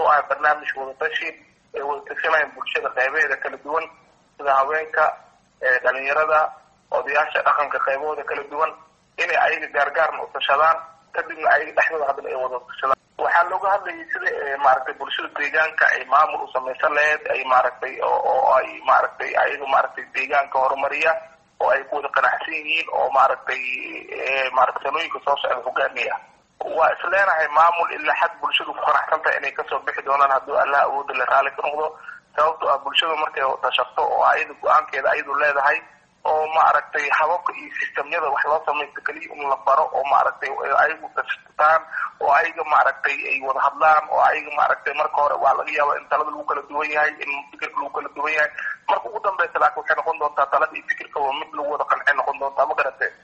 wuxuu ahaa barnaamij wadatashi ay wada tashanayaan bulshada qeybaheeda kala duwan sida haweenka dhalinyarada odayaasha dhaqanka qaybahooda kala duwan inay ayaga gaargaarna u tashadaan kadibna ayaga dhexdooda haddana ay wada tashadaan waxaa looga hadlayay sida maaragtay bulshada deegaanka ay maamul u samaysan lahayd ay maaragtay oo ay maaragtay ayaga maaragtay deegaanka horumariya oo ay ku wada qanacsan yihiin oo maaragtay maaragtay sanooyinka soo socda hogaamiya waa isleenahay maamul ilaa xad bulshadu ku qanacsan tahay inay kasoo bixi doonaan hadduu allah awooda le raalli ka noqdo sababto ah bulshada markay tashato oo ayada go-aankeeda ayadu leedahay oo maaragtay hababka iyo sistemyada wax loo samaysto keliya in la baro oo maaragtay ayagu tashataan oo ayaga maaragtay ay wada hadlaan oo ayaga maaragtay marka hore waa laga yaaba in talada lagu kala duwan yahay in fikirka lagu kala duwan yahay marka ugu dambeysa laakiin waxay noqon doontaa talada iyo fikirka waa mid lagu wada qancay noqon doontaa ma garatee